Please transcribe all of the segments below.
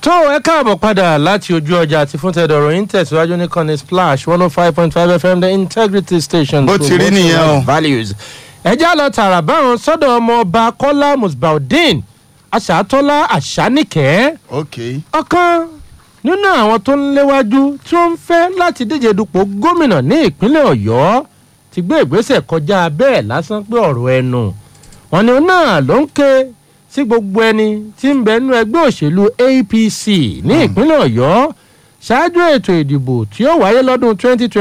tó ẹ káàbọ̀ padà láti ojú ọjà àti fún tẹ̀dọ̀rọ̀ yín tẹ̀síwájú ní kọ́ni splash one oh five point five fm the integrity station. Bó ti rí nìyẹn o. values. ẹ já lọ tààrà báwọn sọ́dọ̀ ọmọ ọba kọ́lá musbaudeen aṣàtọ́lá àṣánìkẹ́ ok ọ̀kan nínú àwọn tó ń léwájú tí ó ń fẹ́ láti díje dupò gómìnà ní ìpínlẹ̀ ọ̀yọ́ ti gbé ìgbésẹ̀ kọjá bẹ́ẹ̀ lásán pé ọ̀rọ̀ ẹnu wọn ni òun náà ló ń ké sí gbogbo ẹni tí ń bẹ nínú ẹgbẹ́ òṣèlú apc ní ìpínlẹ̀ ọ̀yọ́ ṣáájú ètò ìdìbò tí ó wáyé lọ́dún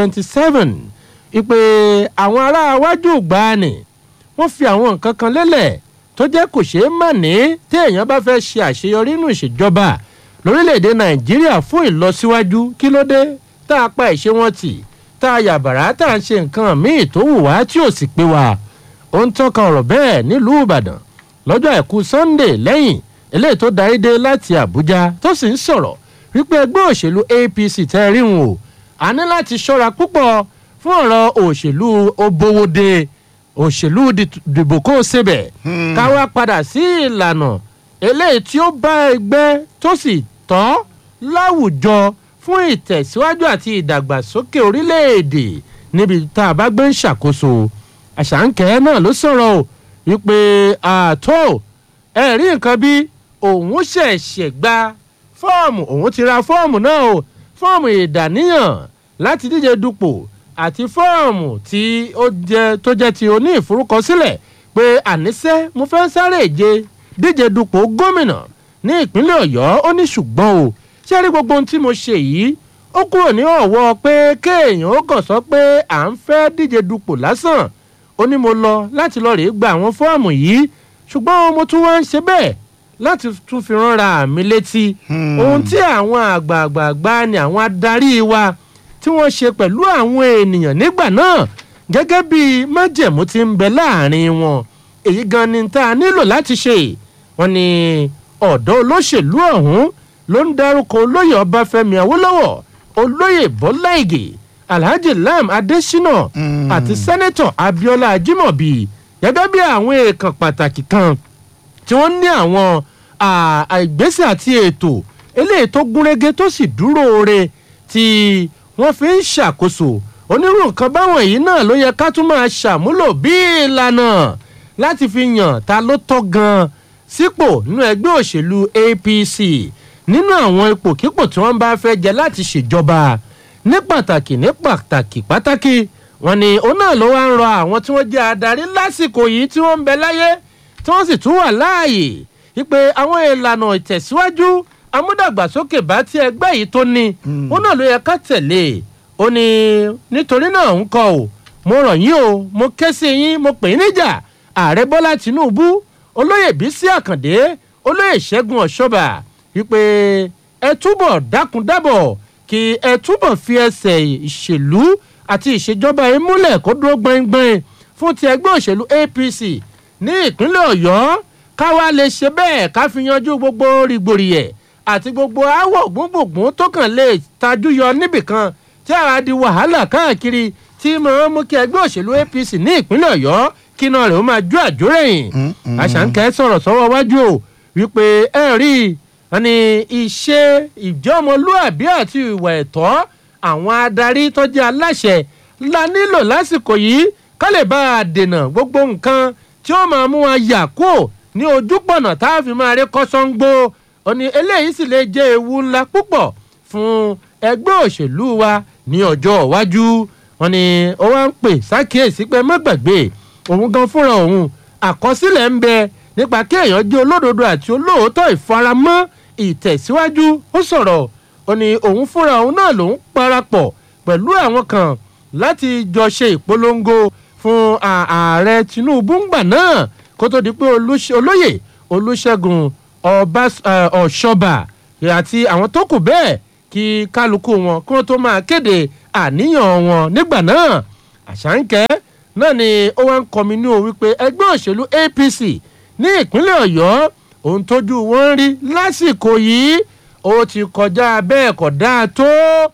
2027 ìpè àwọn ará iwájú gbani wọ́n fi àwọn nǹkan kan lélẹ̀ tó jẹ́ kò ṣeé mà ní tí èèyàn bá fẹ́ ṣe àṣeyọrí nínú ìṣèjọba lórílẹ̀‐èdè nàìjíríà fún ìlọsíwájú kí ló dé tá a pa ìṣe wọn tì tá a yàbàrá tá a ń ṣe nǹkan míì tó wù wá tí ò sì pé wa ó ń tọ́ka ọ̀rọ̀ bẹ́ẹ̀ nílùú ìbàdàn lọ́jọ́ àìkú sunday lẹ́yìn eléyìí tó darí dé láti àbújá tó sì ń sọ̀rọ̀ wípé ẹgbẹ́ òṣèlú apc tẹ́ rí wọn o a ní láti ṣọ́ra púpọ̀ fún ọ̀rọ̀ òṣèlú obowode òṣèlú dì- dìbò kó o ṣebẹ̀ ká wá padà sí ìlànà eléyìí tí ó bá ẹgbẹ́ tó sì tọ́ láwùjọ fún ìtẹ̀síwájú àti ìdàgbàsókè orílẹ̀-èdè níbi tá a bá gbé ń ṣàkóso àṣàǹkẹ́ náà ló sọ̀rọ̀ o wípé àtó ẹ̀rí nǹkan bí òun ṣẹ̀ṣẹ̀ gba fọ́ọ̀mù òun ti ra fọ́ọ̀mù náà o fọ́ọ̀mù ìdàníyàn láti díje dupò àti fọ́ọ̀mù tí ó jẹ́ tó jẹ́ ti oní ìforúkọsílẹ̀ pé àníṣe mo fẹ́ sáré ìje díje dupò gómìnà ní ìpínlẹ̀ ọ̀yọ́ ó ní ṣùgbọ́n o ṣé rí gbogbo ohun tí mo ṣe yìí ó kúrò ní ọ̀wọ́ pé kéèyàn ó kàn sọ pé à ń fẹ́ díje dupò lásán ó ní mo lọ láti lọ rèé gba àwọn fọ́ọ̀mù yìí ṣùgbọ́n mo tún wá ń ṣe bẹ́ẹ̀ láti tún fi ránra mi létí ohun tí àwọn àgbààgbà ni àwọn adarí wa tí wọ́n ṣe pẹ̀lú àwọn ènìyàn nígbà náà gẹ́gẹ́ bí májẹ̀mú ti ń bẹ láàrin wọn èyí gan ni tá a nílò láti ṣe wọn ni ọ̀dọ́ olóṣèlú ọ̀hún ló ń dárúkọ olóyè ọbáfẹ́mi awólọ́wọ̀ olóyè bọ́lá ìgè alhaji lam adesina àti sẹ́nẹ́tọ̀ abiola ajimobi gẹ́gẹ́ bí àwọn èèkàn pàtàkì kan tí wọ́n ní àwọn à- à- ìgbésẹ̀ àti ètò eléyìí tó gúnrégé tó sì dúró re tí wọ́n fi ń ṣàkóso onírú nǹkan báwọn èyí náà ló yẹ ká tún máa ṣàmúlò bí ìlànà láti fi yàn ta ló tọ́ gan-an sípò nínú ẹgbẹ́ òṣèlú apc nínú àwọn ipòkípò tí wọ́n bá fẹ́ jẹ láti ṣèjọba ní pàtàkì ní pàtàkì pàtàkì wọn ni òun náà ló wá ń rọ àwọn tí wọ́n jẹ́ adarí lásìkò yìí tí wọ́n ń bẹ láyé tí wọ́n sì tún wà láàyè wípé àwọn ìlànà ìtẹ̀síwájú amúdàgbàsókè bá tí ẹgbẹ́ yìí tó ní òun náà ló yẹ ká tẹ̀lé ó ní nítorí náà ń kọ ò mo rọ̀ yín o mo ké sí yín mo pè é níjà ààrẹ bọ́lá tìǹbù olóyè bísí àkàndé olóyè ṣẹ́gun ọ̀ṣọ́bà wípé ẹ túbọ̀ dákun dábọ̀ kí ẹ túbọ̀ fi ẹsẹ̀ ìṣèlú àti ìṣèjọba yìí múlẹ̀ kó dúró gbọ̀ngbọ̀n fún ti ẹgbẹ́ òṣèlú apc ní ìpínlẹ̀ ọ̀yọ́ káwa lè ṣe bẹ́ẹ̀ ká fi yanjú gbogbo rìgbòrìyẹ̀ àti gbogbo aáwọ̀ gbùngbùngbùn tó kàn lè tajú yọ níbìkan tí a di wàhálà káàkiri tí máa ń mú kí ẹgbẹ́ òṣèlú apc ní ìpínlẹ̀ ọ̀yọ́ kí iná rẹ̀ ó máa jó àjórẹ̀yìn àṣàǹkẹ́ sọ̀rọ̀ sọ́wọ́ wájú o wípé ẹ rí i wọn ni ìṣe ìjọmọlúàbí àti ìwà ẹ̀tọ́ àwọn adarí tó jẹ́ aláṣẹ la nílò lásìkò yìí ká lè bá a dènà gbogbo nǹkan tí ó máa mú wa yà kúò ní ojúpọ̀nà tá a fi máa rí kọ́sọ́ngbó òní eléyìí sì lè jẹ́ ewu ńlá púpọ̀ fún ẹgbẹ́ òṣèlú wa ní ọjọ́ iwájú wọn ni ó wá ń pè sákìyèsí pé má gbàgbé òun gan fúnra òun àkọsílẹ̀ ń bẹ nípa kí èèyàn jẹ́ olódodo àti olóòótọ́ ìfaramọ́ ìtẹ̀síwájú ó sọ̀rọ̀ ó ní òun fúnra òun náà lòún parapọ̀ pẹ̀lú àwọn kan láti jọ ṣe ìpolongo fún à- ààrẹ tinubu ńgbà náà kó tó di pé olóṣè- olóyè olùṣègùn Ọbás- ẹ, ọ̀ṣọ́bà àti àwọn tó kù bẹ́ẹ̀ kí kálukú wọn kí wọ́n tó máa kéde àníyàn wọn nígbà náà àṣàǹkẹ́ náà ni ó wá ń kọminú wípé ẹgbẹ́ òṣèlú apc ní ìpínlẹ̀ ọ̀yọ́ ohun tójú wọn ń rí lásìkò yìí ó ti kọjá bẹ́ẹ̀ kọ̀ dáa tó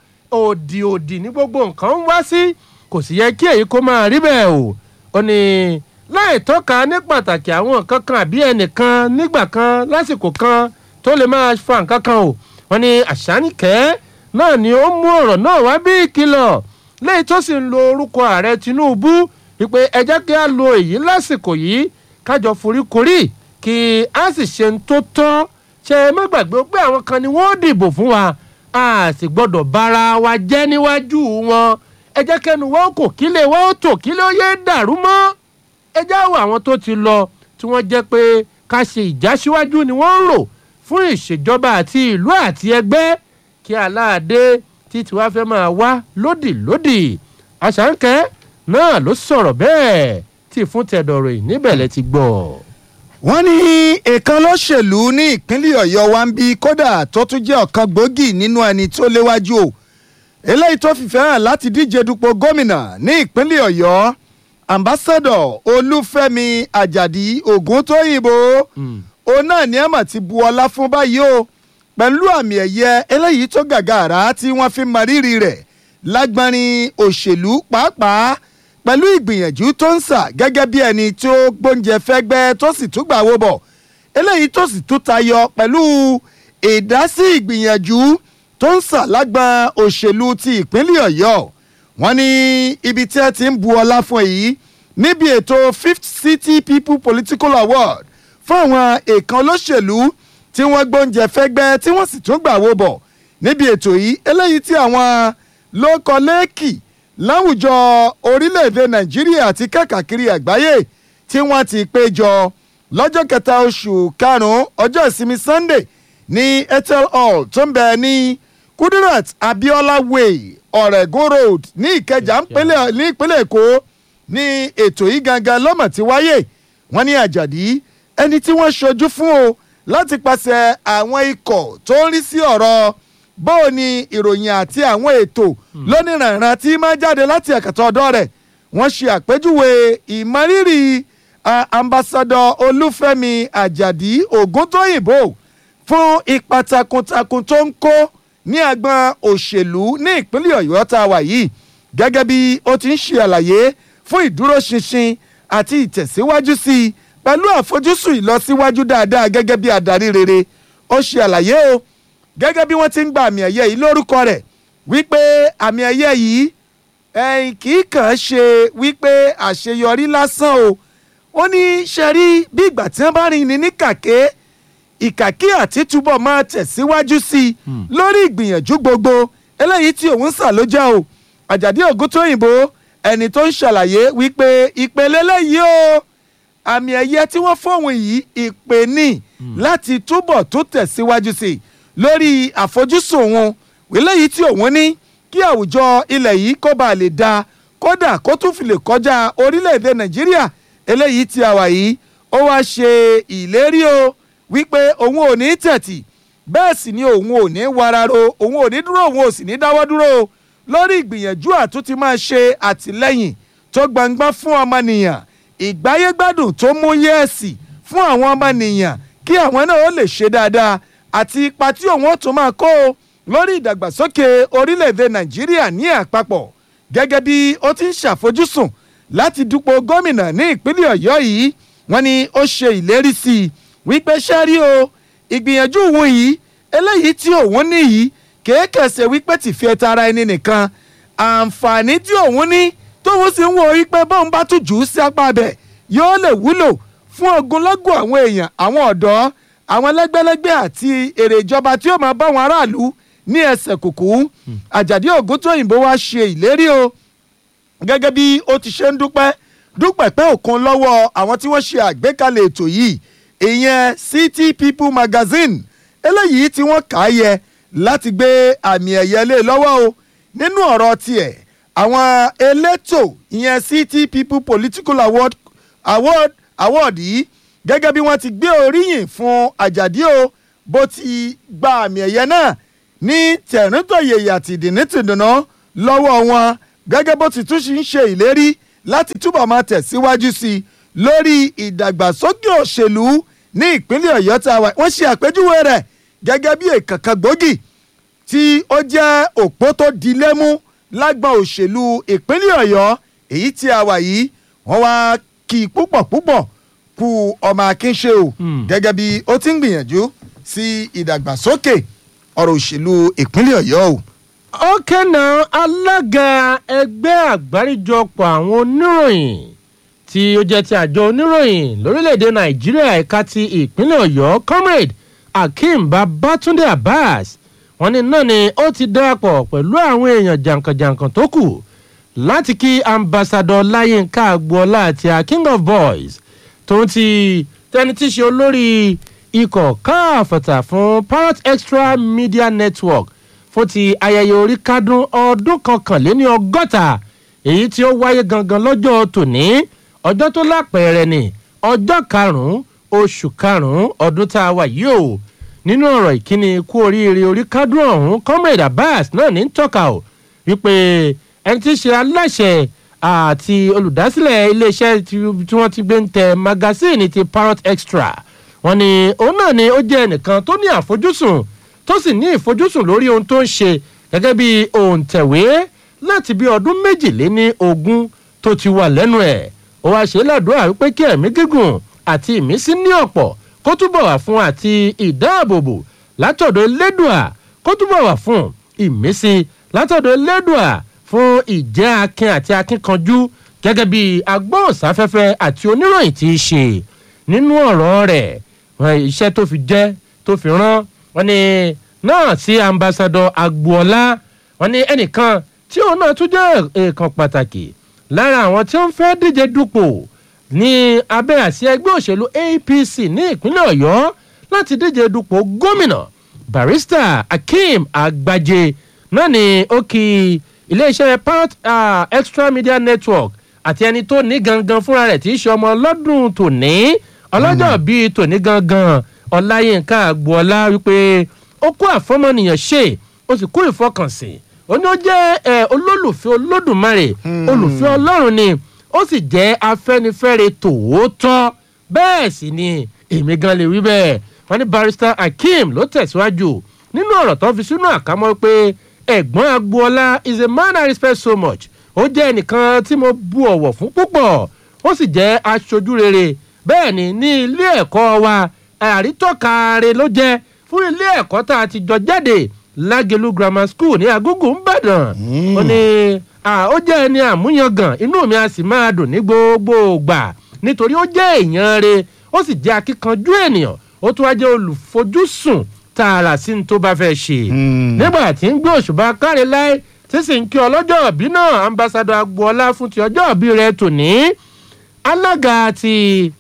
òdì òdì ní gbogbo nǹkan ń wá sí kò sì yẹ kí èyí kó máa rí bẹ́ẹ̀ o ó ní láì tọ́ka ní pàtàkì àwọn nǹkan kan àbí ẹnìkan nígbà kan lásìkò kan tó lè máa fa nǹkan kan o wọ́n ní àṣàníkẹ́ náà ni ó mú ọ̀rọ̀ náà wá bí ìkìlọ̀ lẹ́yìn tó sì ń lo orúkọ ààrẹ tinubu wípé ẹ jẹ́ kí a lo èyí lásìkò yìí kájọ foríkorí kí a sì ṣe ń tó tọ́ ṣe é má gbàgbé pé àwọn kan ni wọ́n dìbò fún wa a sì gbọ́dọ̀ bára wa jẹ́ níwájú wọn ẹ jẹ́ kẹ́nu wọn kò kílẹ̀ wọn ó tò kílẹ̀ ó yé dàrú mọ́ ẹ jáwọ́ àwọn tó ti lọ tí wọ́n jẹ́ pé ká ṣe ìjásíwájú ni wọ́n ń rò fún ìṣèjọba àti ìlú àti ẹgbẹ́ kí aláàdé títí wàá fẹ́ máa wá lódì lódì àṣàǹkẹ́ náà ló sọ̀rọ̀ bẹ́ẹ̀ tí fún tẹ̀dọ̀rọ̀ yìí níbẹ̀ lẹ ti gbọ́. wọ́n ní èèkan lọ́sẹ̀lú ní ìpínlẹ̀ ọ̀yọ́ wa ń bí kódà tó tún jẹ́ ọ̀kan gbòógì nínú ẹni tó léwájú o eléyìí tó fìfẹ́ hàn láti díje dupò gómìnà ní ìpínlẹ̀ ọ̀yọ́ ambassadọ olúfẹ́mi àjàdí ògúntóyìnbó òun náà ní ẹ̀mọ̀ ti bu ọlá fún báyìí o pẹ̀lú àmì ẹ̀yẹ eléyìí tó gàgàrà tí wọ́n fi mọ rírì rẹ̀ lágbọ́nrin òṣèlú pàápàá pẹ̀lú ìgbìyànjú tó ń sà gẹ́gẹ́ bí ẹni tó gbóúnjẹ fẹ́gbẹ́ tó sì tún gbà wó bọ̀ eléyìí tó sì tún tayọ pẹ̀lú ìdásí ìgbìyànjú tó ń sà lágbọ́n òṣèlú ti ìpínlẹ̀ ọ̀yọ́ wọ́n ní ibi tí ẹ ti ń bu ọlá fún èyí níbi ètò fifth city people political award fún àwọn èèkàn olóṣèlú tí wọ́n gbóúnjẹ fẹ́gbẹ́ tí wọ́n sì tún gbà wó bọ̀ níbi ètò yìí eléyìí tí àwọn lóko lẹ́ẹ̀kì láwùjọ orílẹ̀-èdè nàìjíríà àti káàkiri àgbáyé tí wọ́n ti péjọ lọ́jọ́ kẹta oṣù karùn-ún ọjọ́ ìsinmi sunday ní ethel hall tó ń bẹ ní kudirat abiola way ọ̀rẹ́gun road ní ìkẹjà ńpínlẹ̀- ní ìpínlẹ̀ èkó ní ètò yìí gangan lọ́mọ̀ tí wáyé wọ́n ní àjàdí ẹni tí wọ́n ṣojú fún o láti pàṣẹ àwọn ikọ̀ tó ń rí sí ọ̀rọ̀ bóò ni ìròyìn àti àwọn ètò lónìrànràn tí máa jáde láti ẹ̀kẹ́tọ̀ ọ̀dọ́ rẹ̀ wọ́n ṣe àpèjúwe ìmọrírì ah, ambassadọ olúfẹ́mi àjàdí ògúntóyìnbó fún ipa takuntakun tó ń kó ní agbọn òṣèlú ní ìpínlẹ̀ ọ̀yọ́ tá a wà yìí gẹ́gẹ́ bí ó ti ń ṣe àlàyé fún ìdúróṣinṣin àti ìtẹ̀síwájú sí i pẹ̀lú àfojúsùn ìlọsíwájú dáadáa gẹ́gẹ́ bí adarí rere ó ṣe àlàyé o gẹ́gẹ́ bí wọ́n ti ń gba àmì ẹ̀yẹ yìí lórúkọ rẹ̀ wípé àmì ẹ̀yẹ yìí ẹ̀yìn kì í kàn án ṣe wípé àṣeyọrí lásán o ó ní ṣe rí bí ìgbà tí wọ́n bá rìn ní ní kàké ìkàkí àti túbọ̀ máa tẹ̀síwájú sí i lórí ìgbìyànjú gbogbo eléyìí tí òun sà ló jẹ́ o àjàdí ògúntóyìnbó ẹni tó ń ṣàlàyé wípé ìpele lẹ́yìí o àmì ẹ̀yẹ tí wọ́n fóun yìí ìpè ní láti túbọ̀ tó tẹ̀síwájú sí i lórí àfojúsùn òun eléyìí tí òun ní kí àwùjọ ilẹ̀ yìí kó bá lè da kódà kó tún fi lè kọjá orílẹ̀-èdè nàìjíríà eléyìí tí a wà yìí ó wá ṣe ìlérí o wípé òun ò ní tẹ̀tì bẹ́ẹ̀ sì ni òun ò ní wararo òun ò ní dúró òun ò sì ní dáwọ́ dúró o lórí ìgbìyànjú àtúntì máa ṣe àtìlẹ́yìn tó gbangba fún ọmọnìyàn ìgbáyégbádùn tó mú yẹ́ẹ̀sì fún àwọn ọmọnìyàn kí àwọn náà ó lè ṣe dáadáa àti ipa tí òun ó tún máa kó o lórí ìdàgbàsókè orílẹ̀-èdè nàìjíríà ní àpapọ̀ gẹ́gẹ́ bí ó ti ń ṣàfojúsùn láti dupò gómìnà ní ìpínlẹ̀ ọ̀yọ́ yìí wọ́n ní ó ṣe ìlérí sí i wípé ṣáárí o ìgbìyànjú òun yìí eléyìí tí òun ní yìí kéékèèsè wípé tìfi ẹta ara ẹni nìkan àǹfààní tí òun ní tóun sì ń wo wípé bóun bá tún jù ú sí apá abẹ yóò lè wúlò fún ogunlọ́gọ̀ àwọn èèyàn àwọn ọ̀dọ́ àwọn lẹ́gbẹ́lẹ́gbẹ́ àti èrè ìjọba tí ó máa bá àwọn aráàlú ní ẹsẹ̀ kùkú àjàdí ògúntóyìnbó wá ṣe ìlérí o gẹ́gẹ́ bí ó ti ṣe ń dúpẹ́ dúpẹ́ pé òkun lọ́wọ́ àwọn tí wọ́n ṣe àgbékalẹ̀ ètò yìí ìyẹn city people magazine eléyìí tí wọ́n kà á yẹ láti gbé àmì ẹ̀yẹ lé lọ́wọ́ o nínú ọ̀rọ̀ tiẹ̀ àwọn elétò ìyẹn city people political award award award yìí gẹ́gẹ́ bí wọ́n ti gbé oríyìn fún àjàdí o bó ti gba àmì ẹ̀yẹ náà ní tẹ̀ríntọ̀yẹ̀yẹ àti ìdìnnítìdùnà lọ́wọ́ wọn gẹ́gẹ́ bó ti tún ṣe ń ṣe ìlérí láti túbọ̀ máa tẹ̀síwájú sí i lórí ìdàgbàsókè òṣèlú ní ìpínlẹ̀ ọ̀yọ́ tá a wà wọ́n ṣe àpèjúwe rẹ̀ gẹ́gẹ́ bí èkànkan gbòógì tí ó jẹ́ òpó tó di lẹ́mú lágbọ̀n òṣèlú ìpínlẹ̀ ọ̀yọ́ èyí tí a wà yìí wọ́n wá kí i púpọ̀ púpọ̀ kú ọmọ akínṣe o Hmm. gẹ́gẹ́ bí ó ti ń gbìyànjú sí ìdàgbàsókè ọ̀rọ̀ òṣèlú ìpínlẹ̀ ọ̀yọ́ o. ókè náà alága ẹgbẹ́ àgbáríjọpọ̀ àwọn oníròyìn tí ó jẹ́ ti àjọ oníròyìn lórílẹ̀‐èdè nàìjíríà ẹ̀ka ti ìpínlẹ̀ ọ̀yọ́ comrade akeem babatunde abbas wọn ní náà ni ó ti darapọ̀ pẹ̀lú àwọn èèyàn jàǹkànjàǹkàn tó kù láti kí ambassadọ láyínká agboola àti a king of boys tó ń ti tẹni tí í ṣe olórí ikọ̀ káàfọ̀tà fún parrot extra media network fún ti ayẹyẹ orí kádùn ọdún kọkànléní ọgọ́ta èyí tí ó wáyé gangan lọ́jọ́ tòní ọjọ́ tó lápẹẹrẹ ni ọjọ́ karùn-ún oṣù karùn-ún ọdún tá a wà yìí o nínú ọ̀rọ̀ ìkíni kú oríire orí kádùn ọ̀hún comrade abbas náà ní tọ́ka o wípé ẹni tí í ṣe aláṣẹ àti olùdásílẹ̀ iléeṣẹ́ tí wọ́n ti gbé ń tẹ magasíìnì ti parrot extra wọn ni òun náà ni ó jẹ́ ẹnìkan tó ní àfojúsùn tó sì ní ìfojúsùn lórí ohun tó ń ṣe gẹ́gẹ́ bí òǹtẹ̀wé láti bí ọdún méjìléní ogún tó ti wà lẹ́nu ẹ̀ ó wáá ṣe ládùúrà wípé kí ẹ̀mí gígùn àti ìmísí ní ọ̀pọ̀ kó túbọ̀ wà fún àti ìdáàbòbò látọ̀dọ̀ elédùà kó túbọ̀ wà fún ìmísí látọ̀dọ̀ elédùà fún ìjẹ́ akin àti akínkanjú gẹ́gẹ́ bí agbóhùnsáfẹ́fẹ́ àti oníròyìn tí í ṣe nínú ọ̀rọ̀ rẹ̀ iṣẹ́ tó fi jẹ́ tó fi rán wọn ni náà sí ambassadọ agboola wọn ni ẹnìkan tí òun náà tún jẹ́ èèkàn pàtàkì lára àwọn tí ó ń fẹ́ díje dupò ní abẹ́ àsíá ẹgbẹ́ òṣèlú apc ní ìpínlẹ̀ ọ̀yọ́ láti díje dupò gómìnà barista akeem agbaje náà ni ó kí iléeṣẹ́ part uh, extra media network àti ẹni tó ní gangan fúnra rẹ̀ tí í ṣe ọmọ ọlọ́dún tòní ọlọ́jọ́ bíi tòní gangan ọláyínká agboola wípé ó kó àfọmọnìyàn ṣe ó sì kó ìfọkànsìn ó ní ó jẹ́ olólùfẹ́ olódùmarè olùfẹ́ ọlọ́run ni ó sì jẹ́ afẹ́nifẹ́re tòótọ́ bẹ́ẹ̀ sì ni èmi gan lè wí bẹ́ẹ̀ wọ́n ní barrister akeem ló tẹ̀síwájú nínú ọ̀rọ̀ tó fi sínú àkámọ́ pé ẹ̀gbọ́n agboola is a man i respect so much ó jẹ́ ẹnìkan tí mo bu ọ̀wọ̀ fún púpọ̀ ó sì jẹ́ aṣojú rere bẹ́ẹ̀ ni ní ilé ẹ̀kọ́ wa àrítọ́kàre ló jẹ́ fún ilé ẹ̀kọ́ tá a ti jọ jáde lágelu grammar school ní agogo ńbàdàn ó ní ó jẹ́ ẹni àmúyangàn inú mi a sì máa dùn ní gbogbo ìgbà nítorí ó jẹ́ èèyàn re ó sì jẹ́ akíkanjú ènìyàn ó tún wá jẹ́ olùfojúsùn tààrà sí ní tó bá fẹ́ ṣe nígbà tí ń gbé òṣùbà káre láì tí sì ń kí ọlọ́jọ́ òbí náà ambassadọ agboola fún ti ọjọ́ òbí rẹ tòní alága ti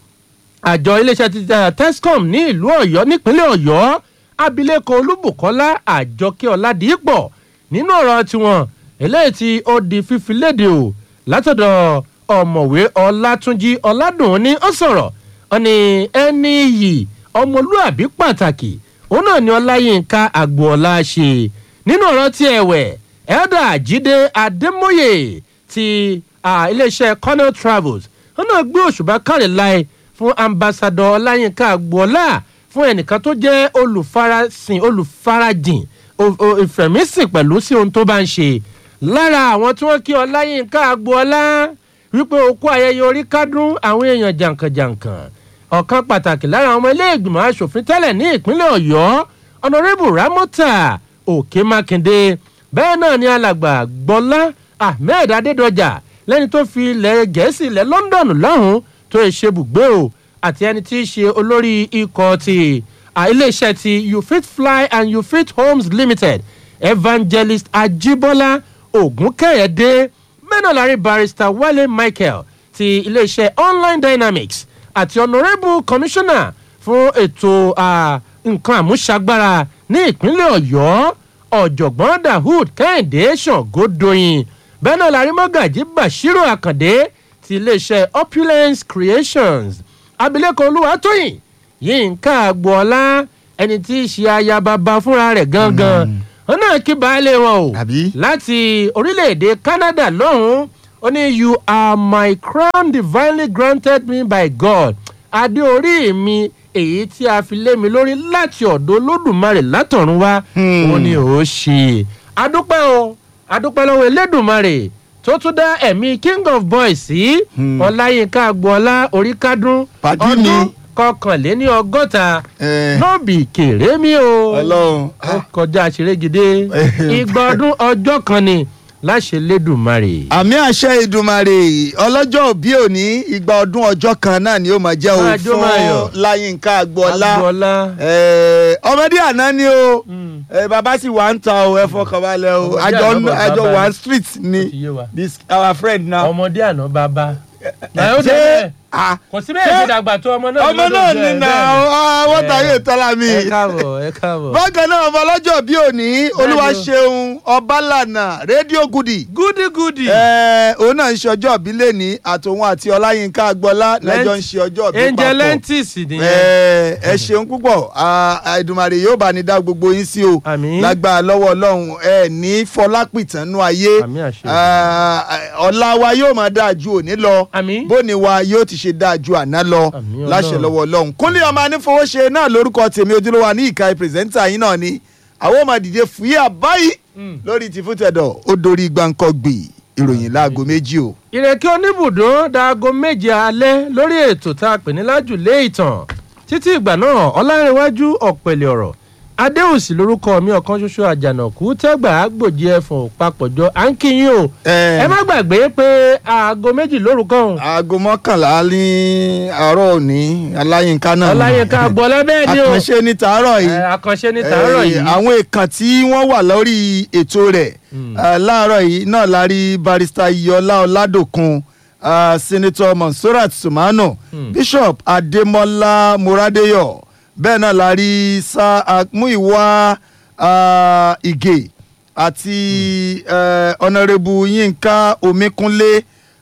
àjọ iléeṣẹ́ ti tescom ní ìlú ọ̀yọ́ nípínlẹ̀ ọ̀yọ́ abilékọ olúbùkọ́lá àjọkẹ́ ọ̀làdìpọ̀ nínú ọ̀rọ̀ tiwọn eléyìí tí ó di fífi léde o látọ̀dọ̀ ọ̀mọ̀wé ọlátúnjí ọ̀làdùn ní ó sọ̀rọ̀ ọ̀nì ẹni yìí ọmọlúàbí pàtàkì òun náà ni ọláyínká àgbọ̀ọ́lá ṣe nínú ọ̀rọ̀ tí ẹ̀wẹ̀ ẹ̀dà jíde adémóyè ti iléeṣẹ́ cornell travels wọn náà gbé òṣùbà káre láì fún ambassadọ ọláyínká àgbọ̀ọ́lá fún ẹnìkan tó jẹ́ olùfarasìn olùfarajìn ìfẹ̀mísìn pẹ̀lú sí ohun tó bá ń ṣe lára àwọn tí wọ́n kí ọláyínká agboola wípé okú ayẹyẹ orí kádùn àwọn èèyàn jàǹkànjàǹkàn ọ̀kan pàtàkì lára àwọn ọmọ ilé-ìgbìmọ̀ asòfin tẹ́lẹ̀ ní ìpínlẹ̀ ọ̀yọ́ ọ̀nàrẹ́bù ramọ́tà òkè mákindé bẹ́ẹ̀ náà ni alàgbà gbọ́lá ahmed adédọjà lẹ́ni tó fi ilẹ̀ gẹ̀ẹ́sì ilẹ̀ london lọ́hùn tó ṣe bùgbé o àti ẹni tí í ṣe olórí ikọ̀ ti iléeṣẹ́ ti you fit fly and you fit homes limited evangelist ajibola ogunkẹyẹdẹ mẹ́nàlárí barrister wale michael ti iléeṣẹ́ online dynamics àti honourable commissioner fún ètò nǹkan àmúṣagbára ní ìpínlẹ̀ ọ̀yọ́ ọ̀jọ̀gbọ́n dahood kẹ́hìndé ṣàngódòyìn bẹ́nàlárí mọ́gàjí bashiru akande ti iléeṣẹ́ opulence creations abilékọ olúwatóyìn yínká agboola ẹni tí í ṣe ayababa fúnra rẹ̀ gangan wọn náà kí baálé wọn o láti orílẹ̀-èdè canada lọ́hùn-ún ó ní you are my crown divinely granted me by god adé orí mi èyí tí a fi lé mi lórí láti ọ̀dọ̀ olódùmarè látọ̀run wá ó ní ó ṣe adúpẹ́ o adúpẹ́ lọ́wọ́ elédùmarè tó tún dá ẹ̀mí king of boys sí ọláyínká agboola oríkádún Pàdí mi. kọkànléní ọgọ́ta Eh, nọ́ọ̀bì kéré mi o ọlọ́run ó kọjá ṣerégodé igba ọdún ọjọ́ kan ni láṣẹ lẹ́dùnmarè. àmì àṣẹ ìdùmarè ọlọ́jọ́ òbí òní igba ọdún ọjọ́ kan náà ni ó máa jẹ́ o Máa jó máa yọ̀. fún láyínká agboola agboola. Eh, ọmọdé àná ni o Mm. Eh, bàbá sì wà ń ta o ẹ fọkànbalẹ̀ o Ọmọdé àjọ àná bàbá àjọ bá one ní. street Ó ni ti yé wa. this our friend now. ọmọdé àná bàbá. Eh, ó dé bẹ́ẹ̀. ah, kò sí bẹ́ẹ̀ ṣe dàgbà tó ọmọ náà. ọmọ náà ni na wọ́n ta yé tọ́lá mi. ẹ káàbọ̀ ẹ káàbọ̀. bákan náà ọmọ ọlọ́jọ́ bí òní olúwa ṣeun ọbalànà rédíò gudi. gúdígúdí. ẹ òun náà ń ṣe ọjọ́ ìbí lẹ́ni àtòun àti ọláyínká agbọ́lá lẹ́jọ́ ń ṣe ọjọ́ ìbí angel papọ̀. lentis nìyẹn. ẹ ẹ ṣeun púpọ̀ Ah, Èdùmàrè yóò bá ní dá gbogbo yín sí o Àmín. lágbára lọ́wọ́ ọlọ́run ẹ ní fọlápìtánú ayé Àmín àṣẹ. Ah, ọ̀la wa yóò máa dáa ju òní lọ àmín. bóni wa yóò ti ṣe dáa ju àná lọ Àmín láṣẹ Ọlọ́run. lọ́wọ́ ọlọ́run kúnlé ọmọ anífowóṣe náà lórúkọ tèmi ojúlówó ní ìka pírẹsẹ́ńtà yín náà ni àwọn ọmọ dìde fúyà báyìí Mm. lórí ti fútẹ̀dọ̀ ó dorí gbàǹkọ́gbì ìròyìn láago méjì o. ìrèké oníbùdó dáago méje alẹ́ lórí ètò tá a pè ní lájùlé ìtàn títí ìgbà náà ọlárẹ̀wájú ọ̀pẹ̀lẹ̀ ọ̀rọ̀ adéhùsì lórúkọ mi ọ̀kan ṣoṣo àjànàkú tẹ́gbà àgbòjì ẹ̀fọ̀n papọ̀jọ à ń kíyìn o ẹ má gbàgbé pé aago méjì lórúkọ òun aago mọ́kànlá ní àárọ̀ òní aláyínká náà ni. ọláyínká gbọ́lá bẹ́ẹ̀ ni o àkànṣe ní tàárọ̀ yìí. Ẹ, àkànṣe ní tàárọ̀ Eh, yìí àwọn èèkàn tí wọ́n wà lórí ètò rẹ̀ Mm. eh, láàárọ̀ yìí náà la rí barista iyọlá ọládòkun ah, senator monsurat sumano Mm. bishop adémọlá moradeyo bẹ́ẹ̀ náà la rí sa muiwa ah, ige àti eh, honourable yínká omíkúnlé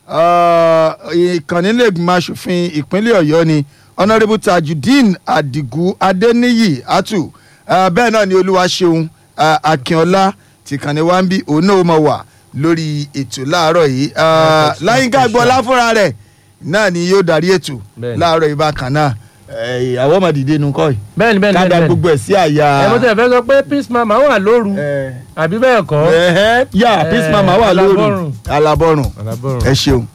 ah, ìkànnìlẹ́gbìmọ̀ asòfin ìpínlẹ̀ ọ̀yọ́ ni honourable tajudeen adigun adeniyi atu ah, bẹ́ẹ̀ náà ni olúwaṣeun ah, akínọlá tìkànnì wa ń bí òun náà mọ̀ wà lórí ètò láàárọ̀ yìí Ah, láyínká gbọ́lá fúnra rẹ̀ náà ni yóò darí ètò Bẹ́ẹ̀ni. láàárọ̀ yìí bákan náà Eh, àwọn ọmọ dìde nu kọ́ yìí bẹ́ẹ̀ ni bẹ́ẹ̀ ni ká da bẹ́ẹ̀ ni gbogbo ẹ̀ sí àyà. ẹ mo tẹ̀ fẹ́ sọ pé peace mama wà lóru Eh, àbí bẹ́ẹ̀ kọ́ ẹ̀hẹ́, yà peace Eh, mama wà lóru Alábọ́rùn. alábọ́rùn Alábọ́rùn. ẹ ṣeun.